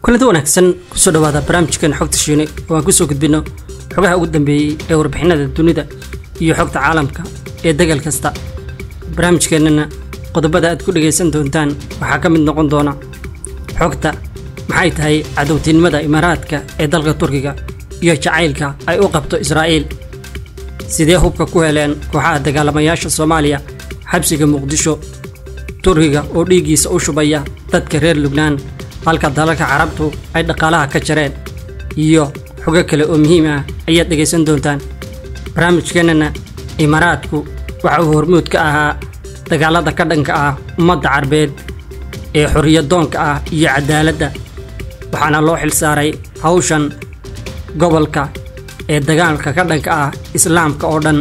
kulanti wanaagsan kusoo dhawaada barnaamijkan xogta shiine oo aan kusoo gudbino xogaha ugu dambeeyey ee warbixinada dunida iyo xogta caalamka ee degal kasta barnaamijkeennana qodobada aad ku dhagaysan doontaan waxaa ka mid noqon doona xogta maxay tahay cadowtinimada imaaraadka ee dalka turkiga iyo jacaylka ay u qabto israa'iil sidee hubka ku heleen kooxaha dagaalamayaasha soomaaliya xabsiga muqdisho turkiga oo dhiiggiisa u shubaya dadka reer lubnaan halka dalalka carabtu ay dhaqaalaha ka jareen iyo xogo kale oo muhiim ah ayaad dhegaysan doontaan barnaamijkeennana imaaraadku waxa uu hormuud ka ahaa dagaalada ka dhanka ah ummadda carbeed ee xorriyadoonka ah iyo cadaaladda waxaana loo xilsaaray hawshan gobolka ee dagaalka ka dhanka ah islaamka oo dhan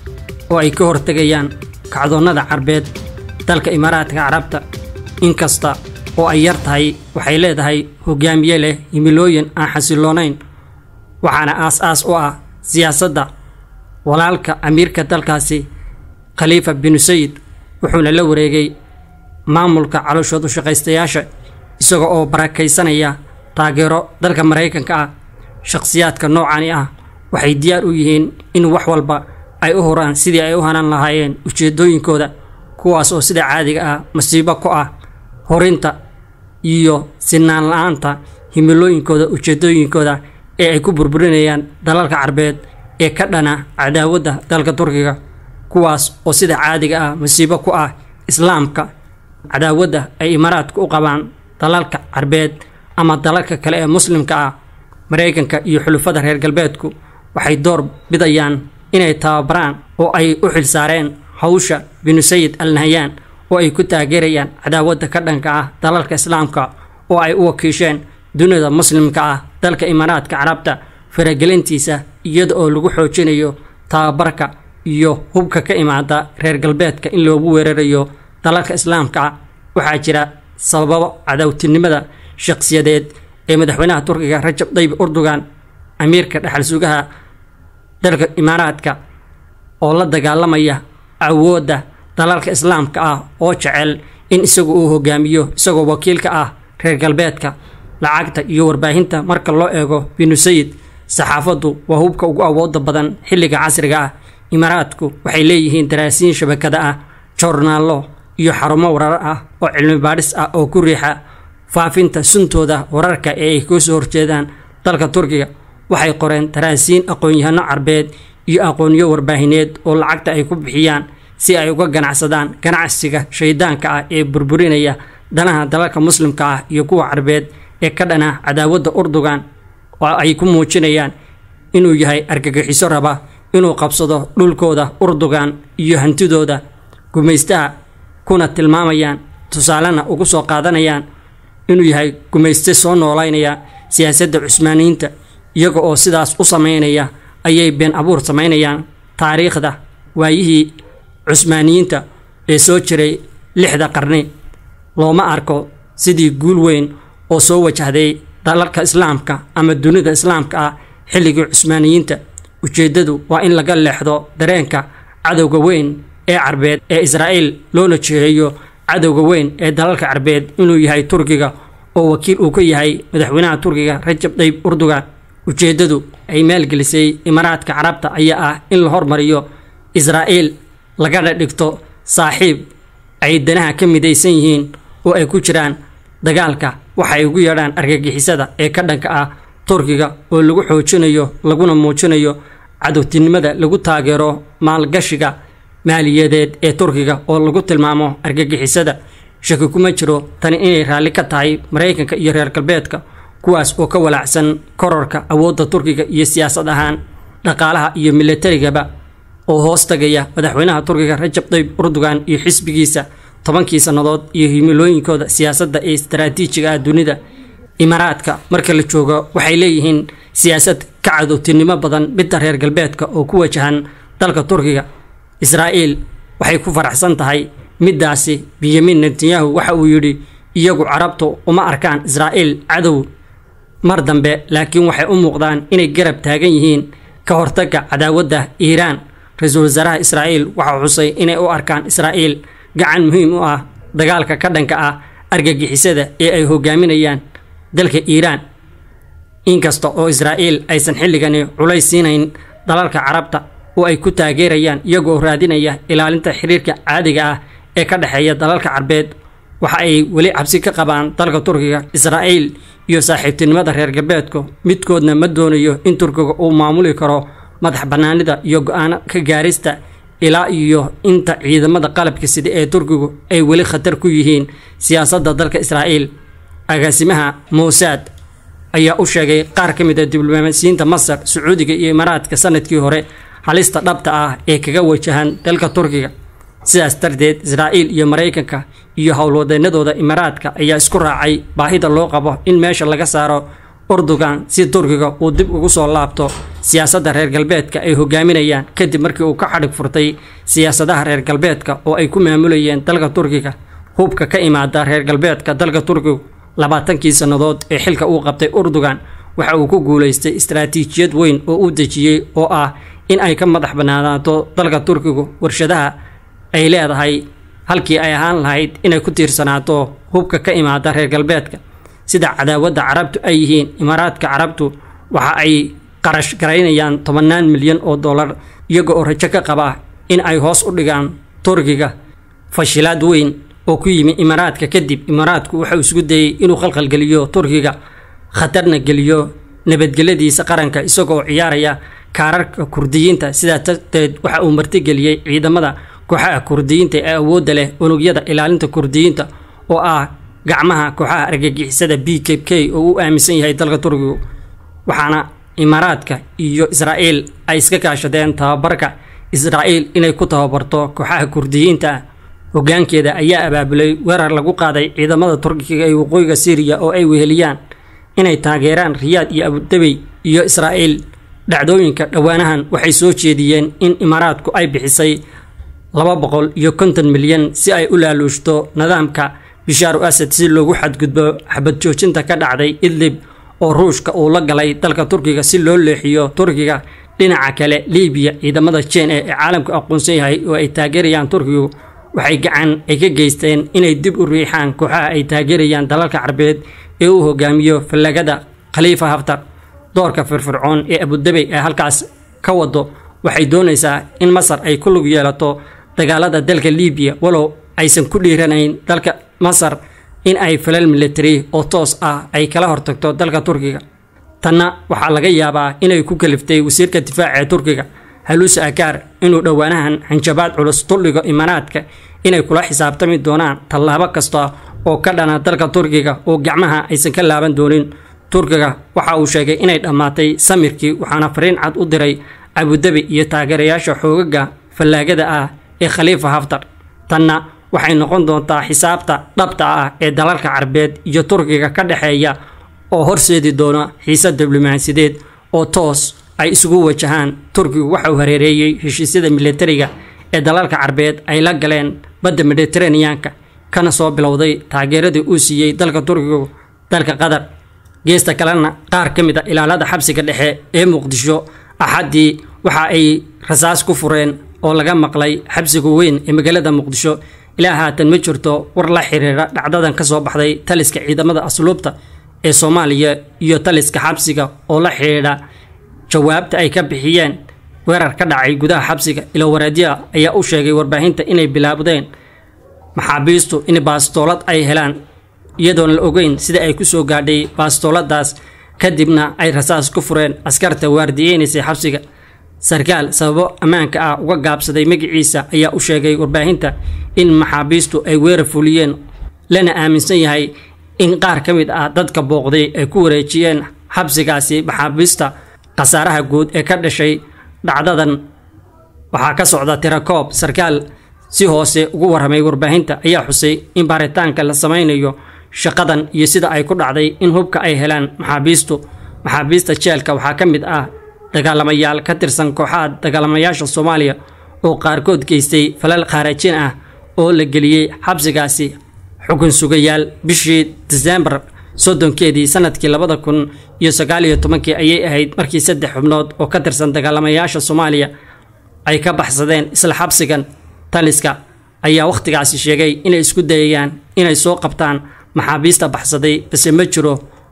oo ay ka hortegayaan kacdoonnada carbeed dalka imaaraadka carabta inkasta oo ay yar tahay waxay leedahay hogaamiye leh himilooyin aan xasiloonayn waxaana aas-aas u ah siyaasadda walaalka amiirka dalkaasi khaliifa binu sayid wuxuuna la wareegay maamulka calooshood u shaqaystayaasha isaga oo barakaysanaya taageero dalka maraykanka ah shakhsiyaadka noocani ah waxay diyaar u yihiin in wax walba ay u huraan sidii ay u hanan lahaayeen ujeeddooyinkooda kuwaas oo sida caadiga ah masiibo ku ah horinta iyo sinaan la-aanta himilooyinkooda ujeeddooyinkooda ee ay ku burburinayaan dalalka carbeed ee ka dhana cadaawadda dalka turkiga kuwaas oo sida caadiga ah masiibo ku ah islaamka cadaawadda ay imaaraadku u qabaan dalalka carbeed ama dalalka kale ee muslimka ah maraykanka iyo xulufada reer galbeedku waxay door bidayaan inay tababaraan oo ay u xilsaareen hawsha binu sayid al nahyaan oo ay ku taageerayaan cadaawadda ka dhanka ah dalalka islaamka oo ay u wakiisheen dunida muslimka ah dalka imaaraadka carabta faragelintiisa iyada oo lagu xoojinayo tababarka iyo hubka ka imaada reer galbeedka in loogu weerarayo dalalka islaamka ah waxaa jira sababo cadawtinimada shakhsiyadeed ee madaxweynaha turkiga rajab dayib urdugan amiirka dhexal sugaha dalka imaaraadka oo la dagaalamaya awoodda dalalka islaamka ah oo jecel in isagu uu hogaamiyo isagoo wakiilka ah reer galbeedka lacagta iyo warbaahinta marka loo eego binu sayid saxaafaddu waa hubka ugu awooda badan xilliga casriga ah imaaraadku waxay leeyihiin daraasiin shabakada ah joornaallo iyo xarumo warar ah oo cilmi baadhis ah oo ku riixa faafinta suntooda wararka ee ay ka soo horjeedaan dalka turkiga waxay qoreen daraasiin aqoon-yahano carbeed iyo aqoonyo warbaahineed oo lacagta ay ku bixiyaan si ay uga ganacsadaan ganacsiga shaydaanka ah ee burburinaya danaha dalalka muslimka ah iyo kuwa carbeed ee ka dhana cadaawadda urdugan oo ay ku muujinayaan inuu yahay argagixiso raba inuu qabsado dhulkooda urdugan iyo hantidooda gumaystaha kuna tilmaamayaan tusaalena ugu soo qaadanayaan inuu yahay gumayste soo noolaynaya siyaasadda cusmaaniyiinta iyaga oo sidaas u samaynaya ayay been abuur samaynayaan taariikhda waayihii cusmaaniyiinta ee soo jiray lixda qarni looma arko sidii guul weyn oo soo wajahday dalalka islaamka ama dunida islaamka ah xilligii cusmaaniyiinta ujeeddadu waa in laga leexdo dareenka cadowga weyn ee carbeed ee israa'iil loona jeeheeyo cadowga weyn ee dalalka carbeed inuu yahay turkiga oo wakiil uu ka yahay madaxweynaha turkiga rajab dayib urdugan ujeeddadu ay maalgelisay imaaraadka carabta ayaa ah in la hormariyo israa'iil lagana dhigto saaxiib ay danaha ka midaysan yihiin oo ay ku jiraan dagaalka waxa ay ugu yeedhaan argagixisada ee ka dhanka ah turkiga oo lagu xoojinayo laguna muujinayo cadowtinimada lagu taageero maalgashiga maaliyadeed ee turkiga oo lagu tilmaamo argagixisada shaki kuma jiro tani inay raalli ka tahay maraykanka iyo reer galbeedka kuwaas oo ka walaacsan kororka awoodda turkiga iyo siyaasad ahaan dhaqaalaha iyo milatarigaba oo hoos tagaya madaxweynaha turkiga rajab dayib urdugan iyo xisbigiisa tobankii sannadood iyo himilooyinkooda siyaasadda ee istaraatiijiga ah dunida imaaraadka marka la joogo waxay leeyihiin siyaasad ka cadowtinimo badan midda reer galbeedka oo ku wajahan dalka turkiga israa'iil waxay ku faraxsan tahay middaasi benyamin netanyahu waxa uu yidhi iyagu carabtu uma arkaan israa'iil cadow mar dambe laakiin waxay u muuqdaan inay garab taagan yihiin ka hortagga cadaawadda iiraan ra-iisul wasaaraha israa'iil waxaa xusay inay u arkaan israa'iil gacan muhiim u ah dagaalka ka dhanka ah argagixisada ee ay hogaaminayaan dalka iiraan inkasta oo israa'iil aysan xilligani culays siinayn dalalka carabta oo ay ku taageerayaan iyagoo raadinaya ilaalinta xiriirka caadiga ah ee ka dhexeeya dalalka carbeed waxa ay weli cabsi ka qabaan dalka turkiga israa'iil iyo saaxiibtinimada reer galbeedku midkoodna ma doonayo in turkiga uu maamuli karo madax bannaanida iyo go-aano ka gaarista ilaa iyo inta ciidamada qalabka sida ee turkigu ay weli khatar ku yihiin siyaasadda dalka israa'iil agaasimaha muusaad ayaa u sheegay qaar ka mid a diblomaasiyiinta masar sacuudiga iyo imaaraadka sanadkii hore halista dhabta ah ee kaga wajahan dalka turkiga sidaas darteed israa'iil iyo maraykanka iyo howlwadeennadooda imaaraadka ayaa isku raacay baahida loo qabo in meesha laga saaro urdugan si turkiga uu dib ugu soo laabto siyaasadda reer galbeedka ay hogaaminayaan kadib markii uu ka xadhig furtay siyaasadaha reer galbeedka oo ay ku maamulayeen dalka turkiga hubka ka imaada reer galbeedka dalka turkigu labaatankii sannadood ee xilka uu qabtay urdugan waxa uu ku guulaystay istaraatiijiyad weyn oo uu dejiyey oo ah in ay ka madax bannaanaato dalka turkigu warshadaha ay leedahay halkii ay ahaan lahayd inay ku tiirsanaato hubka ka imaada reer galbeedka sida cadaawadda carabtu ay yihiin imaaraadka carabtu waxa ay qarash garaynayaan tobannaan milyan oo dollar iyaga oo rajo ka qaba in ay hoos u dhigaan turkiga fashilaad weyn oo ku yimi imaaraadka kadib imaaraadku waxauu isku dayey inuu khalkhalgeliyo turkiga khatarna geliyo nabadgelyadiisa qaranka isagoo ciyaaraya kaararka kurdiyiinta sidaa darteed waxa uu martigeliyey ciidamada kooxaha kurdiyiinta ee awoodda leh unugyada ilaalinta kurdiyiinta oo ah gacmaha kooxaha argagixisada b k k oo u aaminsan yahay dalka turkigu waxaana imaaraadka iyo israa'iil ay iska kaashadeen tababarka israa'iil inay ku tababarto kooxaha kurdiyiinta ah hoggaankeeda ayaa abaabulay weerar lagu qaaday ciidamada turkiga ee waqooyiga syriya oo ay weheliyaan inay taageeraan riyaad iyo abudabey iyo israa'iil dhacdooyinka dhowaanahan waxay soo jeediyeen in imaaraadku ay bixisay laba boqol iyo konton milyan si ay u laaluushto nidaamka bishaaru asad si loogu xadgudbo xabad joojinta ka dhacday idlib oo ruushka uu la galay dalka turkiga si loo leexiyo turkiga dhinaca kale libiya ciidamada jeen ee caalamku aqoonsan yahay oo ay taageerayaan turkigu waxay gacan ay ka geysteen inay dib u riixaan kooxaha ay taageerayaan dalalka carbeed ee uu hogaamiyo fallagada khaliifa haftar doorka firfircoon ee abudabey ee halkaas ka wado waxay doonaysaa in masar ay ku lug yeelato dagaalada dalka libiya walow aysan ku dhiiranayn dalka masar in ay falal military oo toos ah ay kala hortagto dalka turkiga tanna waxaa laga yaabaa inay ku kaliftay wasiirka difaaca ee turkiga haluuse akaar inuu dhowaanahan hanjabaad culus duldhigo imaaraadka inay kula xisaabtami doonaan tallaabo kasta oo ka dhana dalka turkiga oo gacmaha aysan ka laaban doonin turkiga waxa uu sheegay inay dhammaatay samirkii waxaana fariin cad u diray abudabi iyo taageerayaasha xoogaga fallaagada ah ee khaliifa haftar tanna waxay noqon doontaa xisaabta dhabta ah ee dalalka carbeed iyo turkiga ka dhexeeya oo horseedi doona xiise diblomaasiyadeed oo toos ay isugu wajahaan turkigu waxa uu hareereeyey heshiisyada militariga ee dalalka carbeed ay la galeen badda mediteraneanka kana soo bilowday taageeradii uu siiyey dalka turkigu dalka qatar geesta kalena qaar ka mid a ilaalada xabsiga dhexe ee muqdisho axaddii waxa ay rasaas ku fureen oo laga maqlay xabsiga weyn ee magaalada muqdisho ilaa haatan ma jirto war la xiriira dhacdadan ka soo baxday taliska ciidamada asluubta ee soomaaliya iyo taliska xabsiga oo la xidhiidha jawaabta ay ka bixiyeen weerar ka dhacay gudaha xabsiga ilo waraadiya ayaa u sheegay warbaahinta inay bilaabdeen maxaabiistu in baastoolad ay helaan iyadoon la ogeyn sida ay ku soo gaadhay baastooladaas kadibna ay rasaas ku fureen askarta waardiyeynaysay xabsiga sarkaal sababo ammaanka ah uga gaabsaday magaciisa ayaa u sheegay warbaahinta in maxaabiistu ay weerar fuliyeen lana aaminsan yahay in qaar ka mid ah dadka booqday ay ku wareejiyeen xabsigaasi maxaabiista khasaaraha guud ee ka dhashay dhacdadan waxaa ka socda tirakoob sarkaal si hoose ugu warramay warbaahinta ayaa xusay in baaritaanka la samaynayo shaqadan iyo sida ay ku dhacday in hubka ay helaan maxaabiistu maxaabiista jeelka waxaa ka mid ah dagaalamayaal ka tirsan kooxaha dagaalamayaasha soomaaliya oo qaarkood geystay falal khaarajin ah oo la geliyey xabsigaasi xukun sugayaal bishii diseembar soddonkeedii sanadkii labada kun iyo sagaal iyo tobankii ayay ahayd markii saddex xubnood oo ka tirsan dagaalamayaasha soomaaliya ay ka baxsadeen isla xabsigan taliska ayaa wakhtigaasi sheegay inay isku dayayaan inay soo qabtaan maxaabiista baxsaday balse ma jiro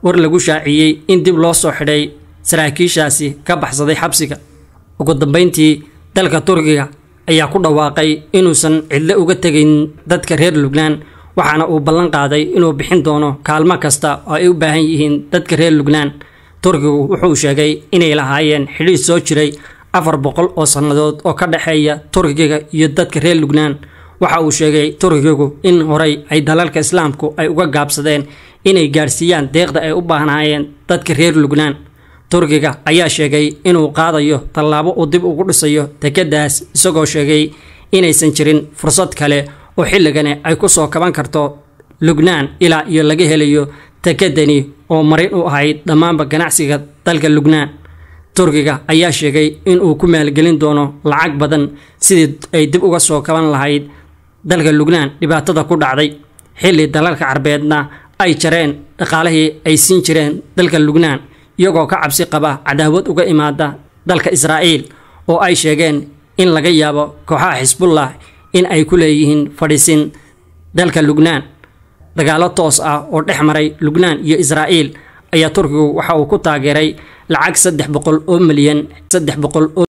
war lagu shaaciyey in dib loo soo xidhay saraakiishaasi ka baxsaday xabsiga ugu dambayntii dalka turkiga ayaa ku dhawaaqay inuusan cidlo uga tegayn dadka reer lubnaan waxaana uu ballan qaaday inuu bixin doono kaalmo kasta oo ay u baahan yihiin dadka reer lubnaan turkigu wuxuu sheegay inay lahaayeen xidhiid soo jiray afar boqol oo sannadood oo ka dhexeeya turkiga iyo dadka reer lubnaan waxa uu sheegay turkigu in horay ay dalalka islaamku ay uga gaabsadeen inay gaadhsiiyaan deeqda ay u baahnaayeen dadka reer lubnaan turkiga ayaa sheegay inuu qaadayo tallaabo uu dib ugu dhisayo dekeddaas isagoo sheegay inaysan jirin fursad kale oo xilligani ay ku soo kaban karto lubnaan ilaa iyo laga helayo dekedani oo marin u ahayd dhammaanba ganacsiga dalka lubnaan turkiga ayaa sheegay inuu ku maalgelin doono lacag badan sidii ay dib uga soo kaban lahayd dalka lubnaan dhibaatada ku dhacday xilli dalalka carbeedna ay jareen dhaqaalihii ay siin jireen dalka lubnaan iyagoo ka cabsi qaba cadaawad uga imaada dalka israa'iil oo ay sheegeen in laga yaabo kooxaha xisbullah in ay ku leeyihiin fadhiisin dalka lubnaan dagaallo toos ah oo dhex maray lubnaan iyo israa'iil ayaa turkigu waxa uu ku taageeray lacag saddex boqol oo milyan saddex boqol oo